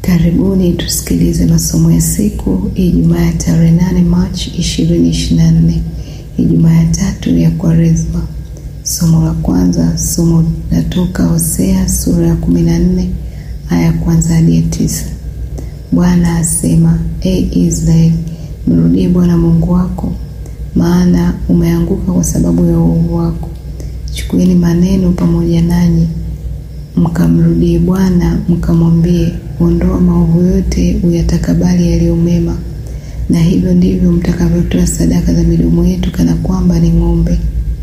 Karibuni tusikilize masomo ya siku Ijumaa ya tarehe 8 Machi 2024, Ijumaa ya tatu ya Kwaresma. Somo la kwanza, somo latoka Hosea sura ya 14 aya ya kwanza hadi ya tisa. Bwana asema, E Israeli, mrudie Bwana Mungu wako, maana umeanguka kwa sababu ya uovu wako. Chukueni maneno pamoja nanyi mkamrudie Bwana mkamwambie, ondoa maovu yote, uyatakabali yaliyo mema. Na hivyo ndivyo mtakavyotoa sadaka za midomo yetu, kana kwamba ni ng'ombe.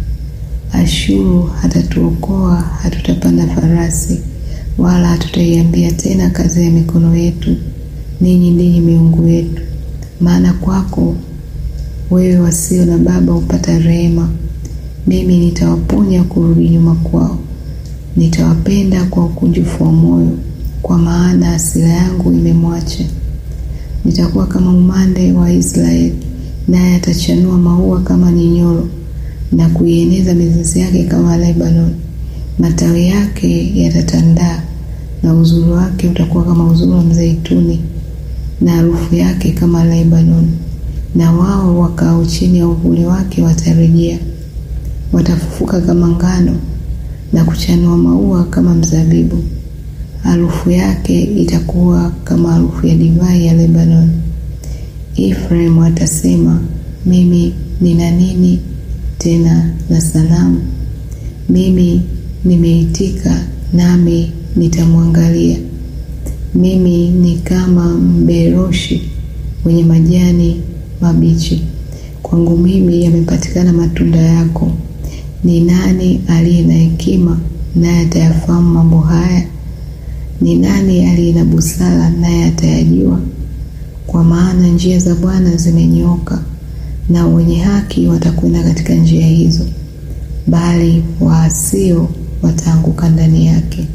Ashuru hatatuokoa, hatutapanda farasi, wala hatutaiambia tena kazi ya mikono yetu, ninyi ndinyi miungu yetu. Maana kwako wewe wasio na baba hupata rehema. Mimi nitawaponya kurudi nyuma kwao nitawapenda kwa ukunjufu wa moyo, kwa maana hasira yangu imemwacha. Nitakuwa kama umande wa Israeli, naye atachanua maua kama nyinyoro na kuieneza mizizi yake kama Lebanon. Matawi yake yatatandaa na uzuri wake utakuwa kama uzuri wa mzeituni, na harufu yake kama Lebanon. Na wao wakao chini ya uvuli wake watarejea, watafufuka kama ngano na kuchanua maua kama mzabibu. Harufu yake itakuwa kama harufu ya divai ya Lebanon. Efraimu atasema, mimi nina nini tena na sanamu? Mimi nimeitika, nami nitamwangalia. Mimi ni kama mberoshi wenye majani mabichi. Kwangu mimi yamepatikana matunda yako. Ni nani aliye na hekima naye atayafahamu mambo haya? Ni nani aliye na busara naye atayajua? Kwa maana njia za Bwana zimenyooka, na wenye haki watakwenda katika njia hizo, bali waasio wataanguka ndani yake.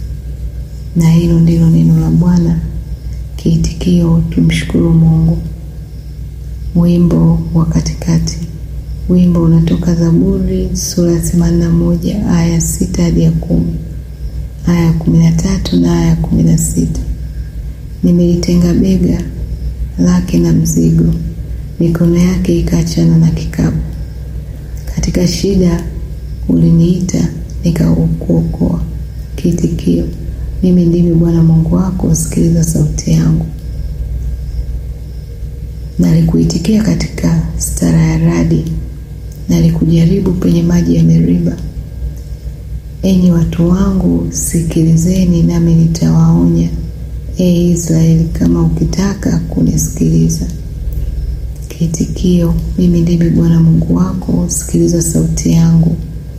Na hilo ndilo neno la Bwana. Kiitikio: tumshukuru Mungu. Wimbo wa katikati. Wimbo unatoka Zaburi sura ya themanini na moja aya ya sita hadi ya kumi aya ya kumi na tatu na aya ya kumi na sita Nimelitenga bega lake na mzigo, mikono yake ikaachana na kikapu. Katika shida uliniita, nikakuokoa. Kiitikio: mimi ndimi Bwana Mungu wako, sikiliza sauti yangu. Nalikuitikia katika stara ya radi nalikujaribu penye maji ya Meriba. Enyi watu wangu, sikilizeni nami nitawaonya. E Israeli, kama ukitaka kunisikiliza. Kiitikio: mimi ndimi Bwana Mungu wako, sikiliza sauti yangu.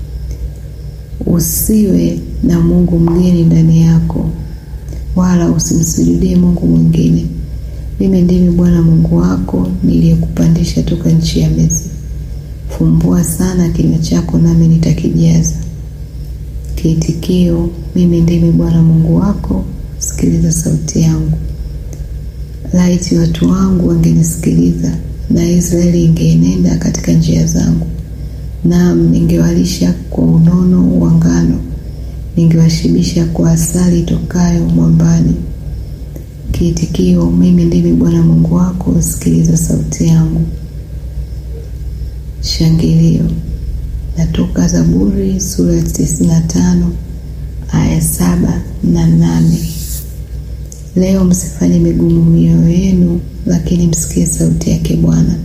Usiwe na mungu mgeni ndani yako, wala usimsujudie mungu mwingine. Mimi ndimi Bwana Mungu wako, niliyekupandisha toka nchi ya Misri. Fumbua sana kinywa chako nami nitakijaza. Kiitikio: mimi ndimi Bwana Mungu wako, sikiliza sauti yangu. Laiti watu wangu wangenisikiliza, na Israeli ingeenenda katika njia zangu. Naam, ningewalisha kwa unono wa ngano, ningewashibisha kwa asali itokayo mwambani. Kiitikio: mimi ndimi Bwana Mungu wako, sikiliza sauti yangu. Shangilio natoka Zaburi sura ya tisini na tano aya saba na nane. Leo msifanye migumu mioyo yenu, lakini msikie sauti yake Bwana.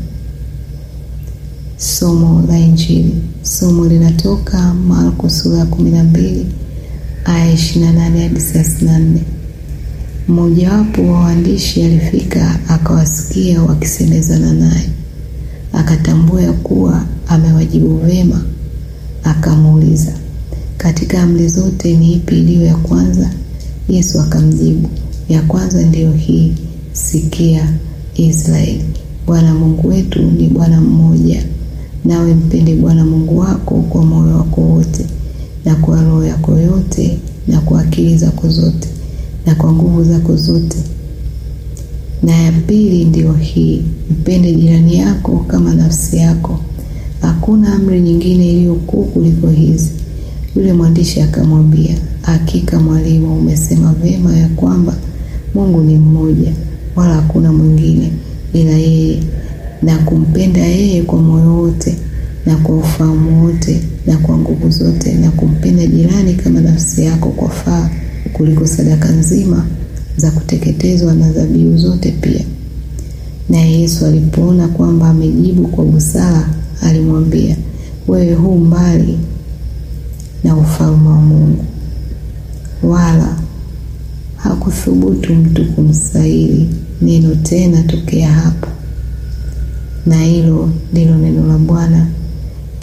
Somo la Injili. Somo linatoka Marko sura ya kumi na mbili aya ishirini na nane hadi thelathini na nne. Mmojawapo wa waandishi alifika akawasikia wakisemezana naye akatambua ya kuwa amewajibu vema, akamuuliza, katika amri zote ni ipi iliyo ya kwanza? Yesu akamjibu, ya kwanza ndiyo hii, sikia Israeli, Bwana Mungu wetu ni Bwana mmoja, nawe mpende Bwana Mungu wako kwa moyo wako wote na kwa roho yako yote na kwa akili zako zote na kwa nguvu zako zote na ya pili ndiyo hii, mpende jirani yako kama nafsi yako. Hakuna amri nyingine iliyo kuu kuliko hizi. Yule mwandishi akamwambia, hakika mwalimu, umesema vema ya kwamba Mungu Mungu ni mmoja, wala hakuna mwingine ila yeye, na kumpenda yeye kwa moyo wote na kwa ufahamu wote na kwa nguvu zote, na kumpenda jirani kama nafsi yako kwa faa kuliko sadaka nzima za kuteketezwa na dhabihu zote pia. Naye Yesu alipoona kwamba amejibu kwa busara, alimwambia, wewe hu mbali na ufalme wa Mungu. Wala hakuthubutu mtu kumstahili neno tena tokea hapo. Na hilo ndilo neno la Bwana.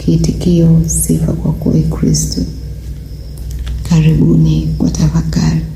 Kiitikio: sifa kwako, Kristo. Karibuni kwa tafakari.